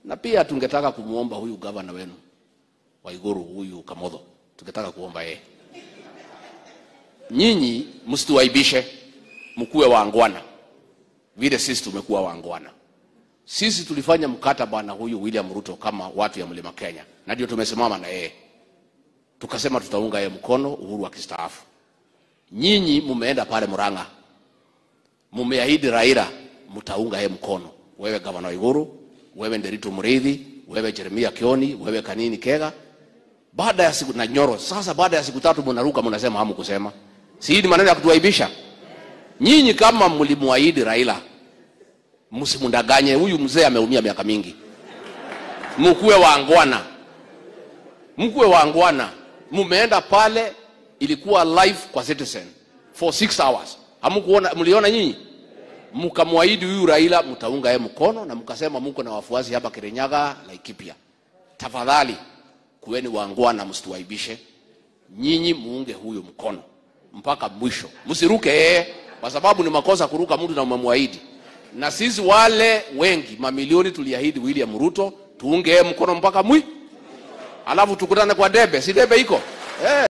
na pia tungetaka kumwomba huyu gavana wenu Waiguru, huyu Kamodho, tungetaka kuomba yeye, nyinyi msituaibishe, mkuwe waangwana vile sisi tumekuwa waangwana. Sisi tulifanya mkataba na huyu William Ruto kama watu ya Mlima Kenya, na ndio tumesimama na yeye, tukasema tutaunga yeye mkono Uhuru akistaafu. Nyinyi mumeenda pale Murang'a, mumeahidi Raila mtaunga yeye mkono, wewe gavana Waiguru, wewe Nderitu Muriithi, wewe Jeremia Kioni, wewe Kanini Kega. Baada ya siku na Nyoro, sasa baada ya siku tatu mnaruka mnasema hamu kusema, si hii ni maneno ya kutuaibisha? Nyinyi kama mlimwahidi Raila, msimdanganye. Huyu mzee ameumia miaka mingi, mkuwe waangwana, mkuwe waangwana. Mumeenda pale, ilikuwa live kwa Citizen for six hours, hamkuona? Mliona nyinyi? Mkamwahidi huyu Raila mtaunga yeye mkono, na mkasema mko na wafuasi hapa Kirinyaga, Laikipia. Tafadhali kuweni waangwana, msituaibishe. Nyinyi muunge huyu mkono mpaka mwisho, msiruke yeye, kwa sababu ni makosa kuruka mtu na umemwahidi. Na sisi wale wengi mamilioni tuliahidi William Ruto tuunge yeye mkono mpaka mwi, alafu tukutane kwa debe, si debe iko eh.